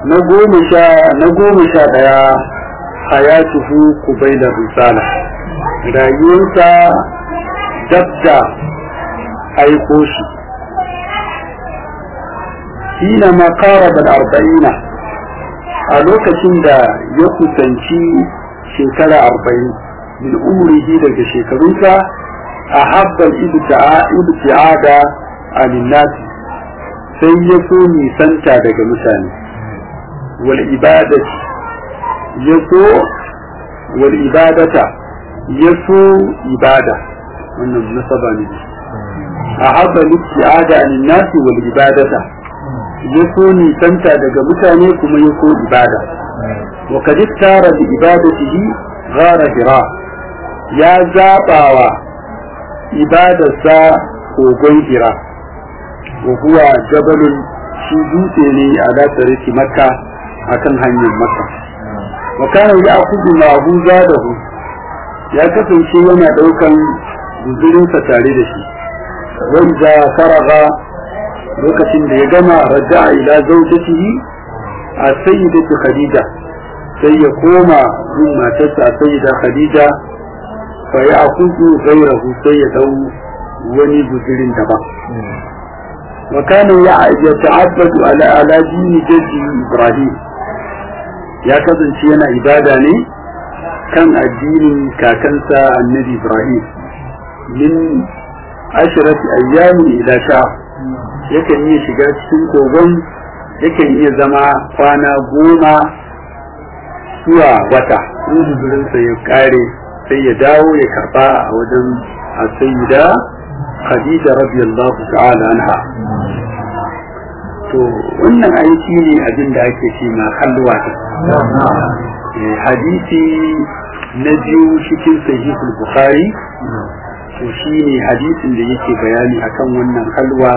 na goma sha na goma sha daya hayatuhu kubaila risala rayuwarsa dabda aiko shi hina ma qaraba al-arba'ina a lokacin da ya kusanci shekara arba'in min umrihi daga shekarunsa a habbal ibti'ada alinnasi sai ya so nisanta daga mutane wal ibadati ya so wal ibadata ya so ibada wannan nasaba ne a habbal ibti'ada alinnasi wal ibadata ya so nisanta daga mutane kuma ya so ibada wa kad tara bi ibadatihi ghara hira ya zabawa ibadarsa kogon hira wa huwa jabalun shi dutse ne a dasarki makka akan hanyar makka wa kana ya akudu ma'ahu zadahu ya kasance yana daukan guzurinsa tare da shi wanda faraga lokacin da ya gama raja'a ila zaujatihi a sayyidatu khadija sai ya koma gun matarsa sayyida khadija fa ya akudu gairahu sai ya dau wani guzurin daban wa kana ya ta'abbadu ala ala dini jaddi ibrahim ya kasance yana ibada ne kan addinin kakansa annabi ibrahim min ashrati ayyamin ila shahr yakan iya shiga cikin kogon yakan iya zama kwana goma zuwa wata in guzurinsa ya kare sai ya dawo ya karba a wajen asayida khadija radiyallahu ta'ala anha to wannan aiki ne abin da ake ce ma halwa hadisi na biyu cikin sahihul bukhari to shine hadisin da yake bayani akan wannan halwa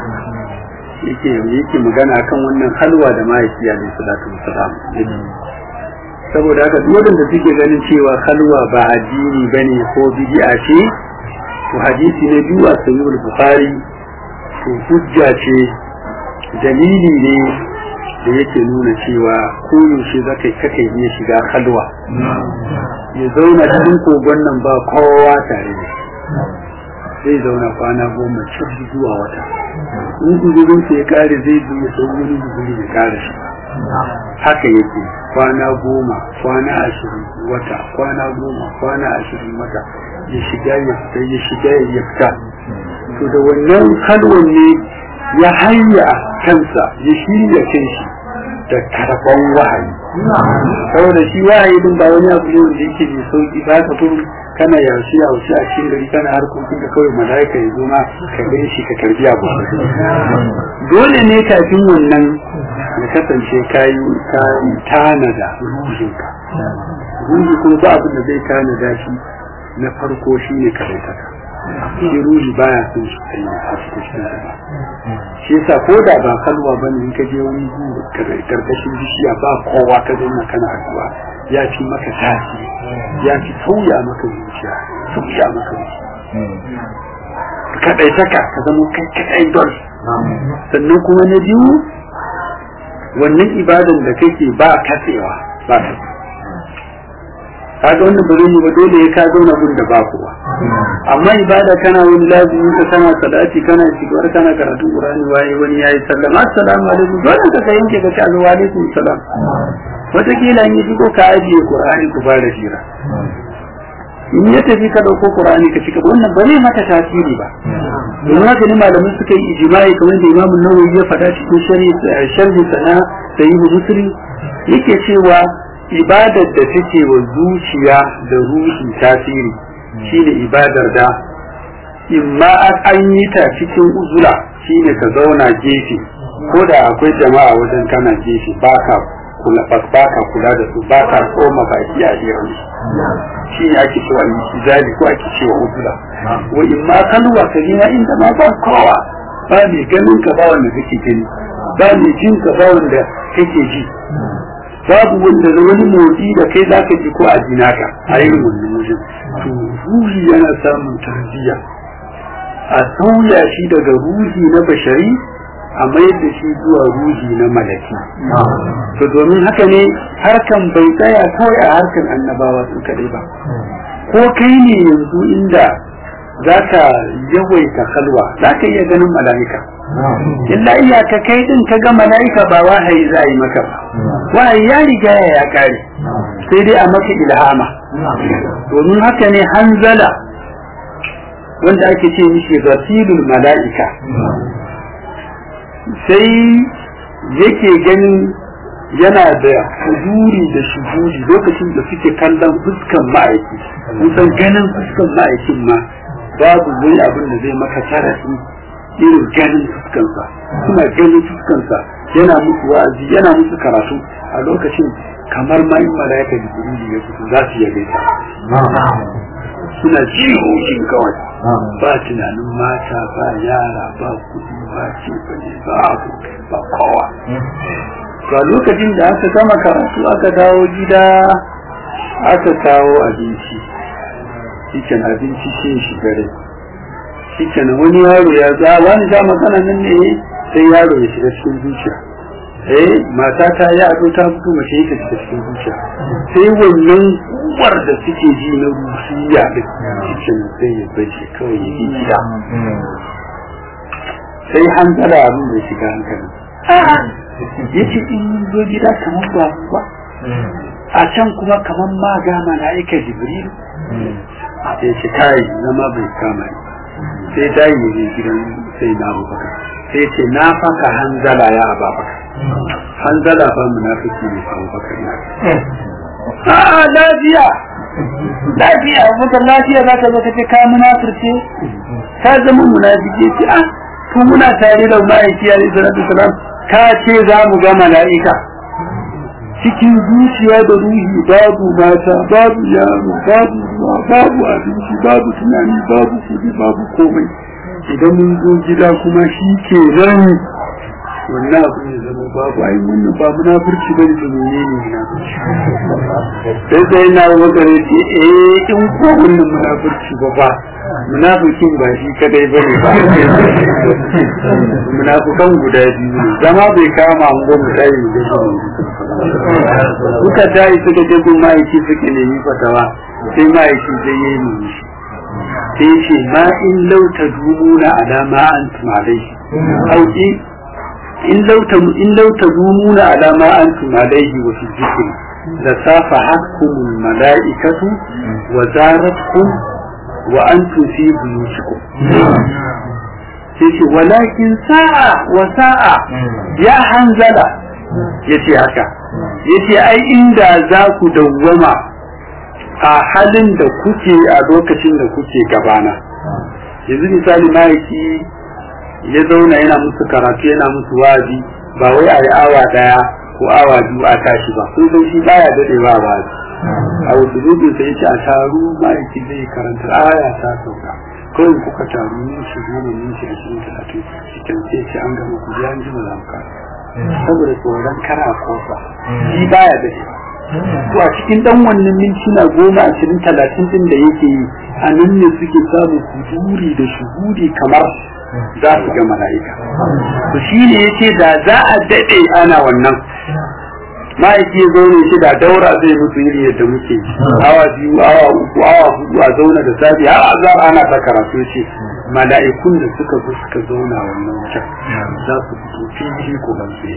yake yake magana akan wannan halwa da mahaifi alaihi salatu wassalam saboda haka duk wanda suke ganin cewa halwa ba addini bane ko bid'a ce to hadisi na biyu a sahihul bukhari to hujja ce dalili ne da yake nuna cewa koyaushe za ka kake iya shiga halwa ya zauna cikin kogon nan ba kowa tare da zai zauna kwana goma cikin zuwa wata in guzurin sa ya kare zai zo ya sau wani guzuri ya kare shi haka yake kwana goma kwana ashirin wata kwana goma kwana ashirin wata ya shiga ya fita ya shiga ya fita to da wannan halwan ne ya hanya kansa ya shirya kan shi da karban wahayi saboda shi wahayi din ba wani abu ne wanda yake mai sauki ba ka kuma kana yaushe yaushe a cikin gari kana harkokin da kawai malaika ya zo ma ka gani shi ka karbi abu dole ne kafin wannan ya kasance kayi kayi tanada ruhinka ruhi kuma ba abin da zai tanada shi na farko shine karaitaka shi ruhi baya son shi kai a cikin ba shi yasa ko da ba kalwa bane in ka je wani karkashin bishiya ba kowa ka zauna kana addu'a ya fi maka tasiri ya fi sauya maka zuciya sauya maka zuciya kadai saka ka zama kai kadai don sannan kuma na biyu wannan ibadan da kake ba katsewa ba katsewa kaga wannan ba zai yi ba dole ya ka zauna gun da ba kowa amma ibada kana wani lazimi ka kana salati kana shigar kana karatu qur'ani waye wani yayi sallama assalamu alaikum dole ka yanke ka ce wa alaikum salam wataƙila in yi shigo ka ajiye qur'ani ku fara jira in ya tafi ka dauko qur'ani ka cika wannan ba zai mata tasiri ba domin haka ne malamai suka yi ijma'i kamar da imamu nawawi ya faɗa cikin sharhi sana sahihu muslim yake cewa ibadar da take wa zuciya da ruhi tasiri shine ibadar da imma an yi ta cikin uzula shine ka zauna gefe ko da akwai jama'a wajen kana gefe baka kula baka kula da su baka koma baki a hirar shi ne ake cewa izali ko ake cewa uzula wa imma kalwa ka gina inda ma ba kowa ba mai ganin ka ba wanda kake gani ba mai jin ka ba wanda kake ji babu wanda da wani motsi da kai za ka ji ko a jina ka a yin wannan wajen to ruhi yana samun tarbiyya a sauya shi daga ruhi na bashari a mayar da shi zuwa ruhi na malaki to domin haka ne harkan bai tsaya kawai a harkan annabawa su kaɗai ba ko kai ne yanzu inda za ka yawaita halwa za ka iya ganin mala'ika illa iyaka kai din ka ga mala'ika ba wahayi za a yi maka ba wahayi ya riga ya kare sai dai a maka ilhama domin haka ne hanzala wanda ake ce mishi rasilul mala'ika sai yake ganin yana da huduri da shuhuri lokacin da suke kallon fuskan ma'aiki kusan ganin fuskan ma'aikin ma babu wani abin da zai maka tarafi irin ganin fuskansa suna ganin fuskansa yana musu wa'azi yana musu karatu a lokacin kamar ma in malaika da ya fito za su yabe ta suna jihohin kawai ba tunanin mata ba yara ba kudi ba cefane ba abokai ba kowa ga lokacin da aka gama karatu aka dawo gida aka kawo abinci shiken abinci ce shi gare shiken wani yaro ya za wani za magana nan ne sai yaro ya shiga cikin zuciya eh mata ta ya ado ta fito mace ta shiga cikin zuciya sai wannan uwar da suke ji na rusiya da shiken sai ya bace kawai ya yi gida sai hankala abin da shiga hankali ya ce in zo gida kamar ba ba a can kuma kamar ma ga mala'ika jibril sai ce kai zama bai kama ni sai dai mu je gidan sai na abubakar sai ce na faka hanzala ya ababakar hanzala ba munafiki ne abubakar ya a lafiya lafiya abubakar lafiya za ka zo ka ce ka munafirce ka zama munafiki ce a to muna tare da ma'aiki alaihi salatu wasalam ka ce za mu ga mala'ika cikin zuciya da ruhi babu mata babu yaro babu ruwa babu abinci babu tunani babu kudi babu komai idan mun zo gida kuma shi ke nan wannan abu ne zama babu ai wannan ba munafurci bane da menene munafurci sai sai na wakare ce eh in ko wannan munafurci ba ba munafikin ba shi kadai bane ba munafukan guda biyu ne zama bai kama an gwamna tayi da suka tayi suka je gun ma'aiki suka nemi fatawa sai ma'aiki zai yi mu shi sai ce ma in lauta dumuna alama an tumalai auki in lauta in lauta dumuna alama an tumalai wa fi zikri la safa hakkumul malaikatu wa zaratkum wa antum fi buyutikum sai ce walakin sa'a wa sa'a ya hanzala yace haka yace ai inda za ku dawwama a halin da kuke a lokacin da kuke gabana yanzu misali mahaifi ya zauna yana musu karatu yana musu wazi ba wai a yi awa daya ko awa biyu a tashi ba sun san shi baya dadewa ba a wasu zubin sai yace a taru mahaifi zai karanta aya ta sauka kawai kuka taru ne shi goma ne shi ashirin talatin cikin sai ce an gama ku ji an ji za mu kara saboda tsoron kara kofa shi baya da shi to a cikin dan wannan mintuna goma ashirin talatin din da yake yi a nan ne suke samun huduri da shuhudi kamar za su ga mala'ika to shi ne yace da za a daɗe ana wannan ma'aiki ya zaune shi da daura zai mutu iri yadda muke awa biyu awa uku awa hudu a zauna da safi har azar ana ta karatu ce mala'ikun da suka zo suka zauna wannan wajen za su fito fili ko ban su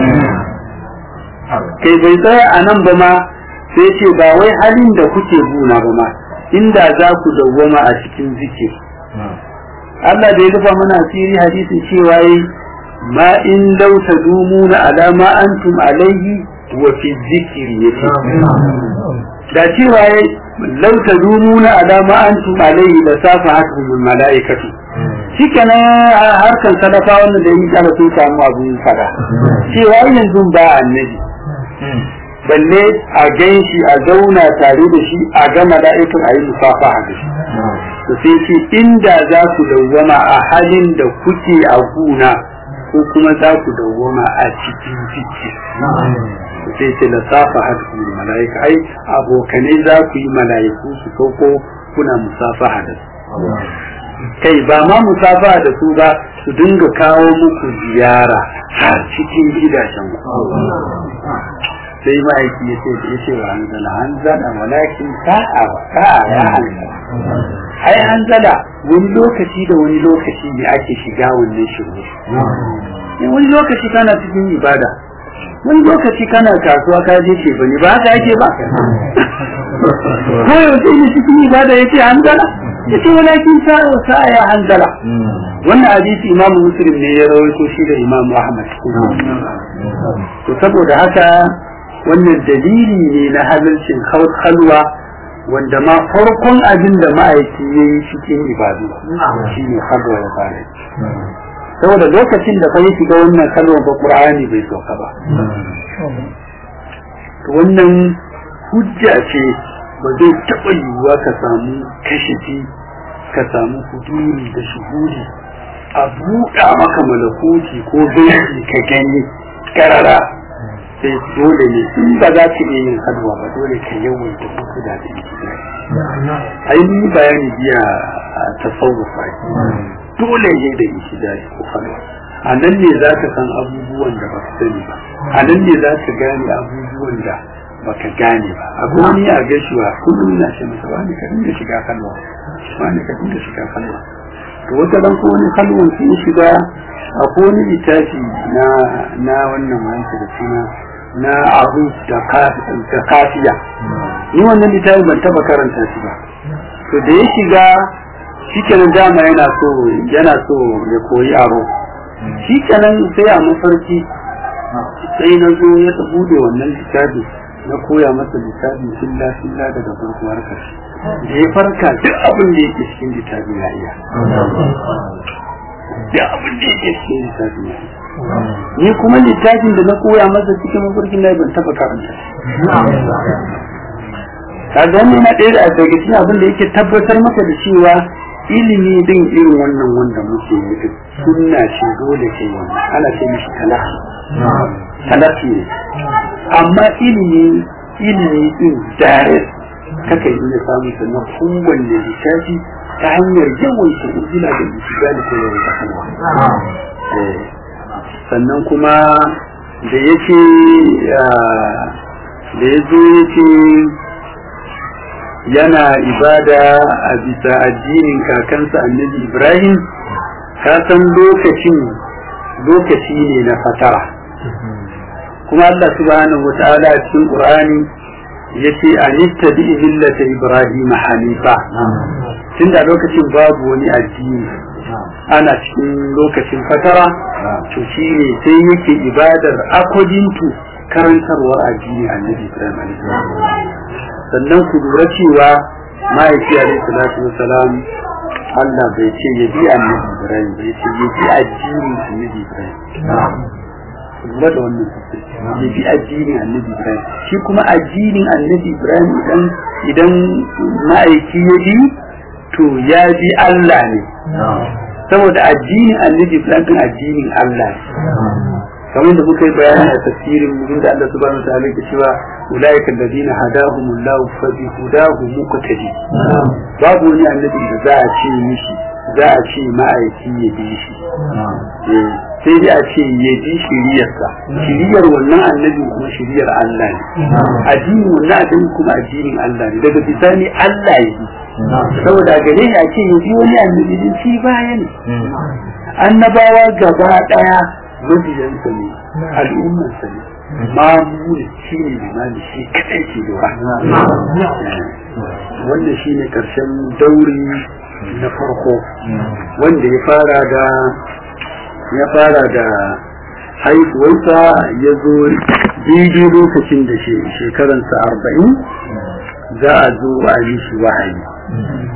kai bai tsaya a nan ba ma sai ce ba wai halin da kuke buna ba ma inda za ku dawwama a cikin zikir Allah da ya rufa mana asiri hadisin cewa yi ma in lau tadumuna ala ma antum alaihi wa fi zikiri yace da cewa yayi lau tadumuna ala ma antum alaihi la safahatum al malaikatu shikenan harkan sadafa wannan da yi kana sun samu abun fada cewa yanzu ba annabi balle a gan shi a zauna tare da shi a ga mala'ikun a yi musafaha da shi to sai ce inda za ku dawwama a halin da kuke a guna ko kuma za ku dawwama a cikin ciki sai ce la safa hadu mala'ika ai abokanai za ku yi mala'iku su sauko kuna musafaha da su kai ba ma musafa da su ba su dinga kawo muku ziyara har cikin gidajen ku sai ma'aiki ya ce da ya ce wa hanzala hanzala walakin sa'a wa sa'a ya hanzala ai hanzala wani lokaci da wani lokaci ne ake shiga wannan shiru wani lokaci kana cikin ibada wani lokaci kana kasuwa ka je ce bane ba haka yake ba ko yaushe ne cikin ibada yace hanzala yace walakin sa'a wa sa'a ya hanzala wannan hadisi imamu muslim ne ya rawaito shi da imamu ahmad to saboda haka wannan dalili ne na halarcin halwa wanda ma farkon abin da ma'aiki ya yi cikin ibadu shi ne halwa ya fara saboda lokacin da kai shiga wannan halwa ba qur'ani bai sauka ba wannan hujja ce ba zai taɓa yiwuwa ka samu kashifi ka samu huduri da shuhuri a buɗa maka malakuti ko gaibi ka gani karara sai dole ne in ba za ka iya yin halwa ba dole ka yawaita kuku da da ai ni bayani biya a tasawufa dole ne da ishidari ko halwa a nan ne za ka san abubuwan da ba ka sani ba a nan ne za ka gane abubuwan da ba ka gane ba abu wani a gaishewa kullum na ce masa wani ka dinga shiga halwa wani ka dinga shiga halwa to wata ran ko wani halwan sun shiga akwai wani littafi na na wannan wanke da suna na abu da kafiya ni wannan littafi ban taba karanta shi ba to da ya shiga shikenan dama yana so yana so ya koyi aro shikenan sai a mafarki sai na zo ya bude wannan littafi na koya masa littafi filla filla daga farko har karshe da ya farka duk abin da yake cikin littafi ya iya duk abin da yake cikin littafi ya iya ni kuma littafin da na koya masa cikin mafarkin na ban taba karanta kaga wannan na ɗaya da daga cikin abin da yake tabbatar maka da cewa ilimi din irin wannan wanda muke yi din sunna ce dole ce wannan ana ce mishi talafi talafi ne amma ilimi ilimi din direct kaka yi da samun sannan kowanne littafi ta hanyar yawaita ujila da misali ko yawaita kalwa sannan kuma da ya ce da ya zo ya ce yana ibada a bisa addinin kakansa annabi ibrahim ka san lokacin lokaci ne na fatara kuma allah subhanahu wa ta'ala a cikin qur'ani ya ce a bi millata ibrahim hanifa tun da lokacin babu wani addini ana cikin lokacin fatara to shi ne sai yake ibadar akodintu karantarwar addini annabi ibrahim sannan ku lura cewa ma'aiki alaihi salatu wasalam Allah bai ce ya bi annabi ibrahim bai ce ya bi addinin annabi ibrahim lura da wannan ya bi addinin annabi ibrahim shi kuma addinin annabi ibrahim idan idan ma'aiki ya bi to ya bi Allah ne saboda addinin annabi Ibrahim din addinin Allah kamar da muka yi bayani a tafsirin mu da Allah subhanahu wa ta'ala ke cewa ulaika alladhina hadahumullahu fa bi hudahu muqtadi babu wani annabi da za a ce mishi za a ce ma'aiki ya bi shi sai dai a ce ya bi shiriyarsa shiriyar wannan annabi kuma shiriyar Allah ne addinin wannan addini kuma addinin Allah ne daga bisani Allah ya bi saboda gare shi a ce ya bi wani annabi din shi baya ne annabawa gaba daya mabiyansa ne al'ummarsa ne mamu ne shi ne limani shi kadai ke lura wanda shi ne karshen dauri na farko wanda ya fara da ya fara da haihuwarsa ya zo daidai lokacin da shekaransa arba'in za a zo a yi shi wahayi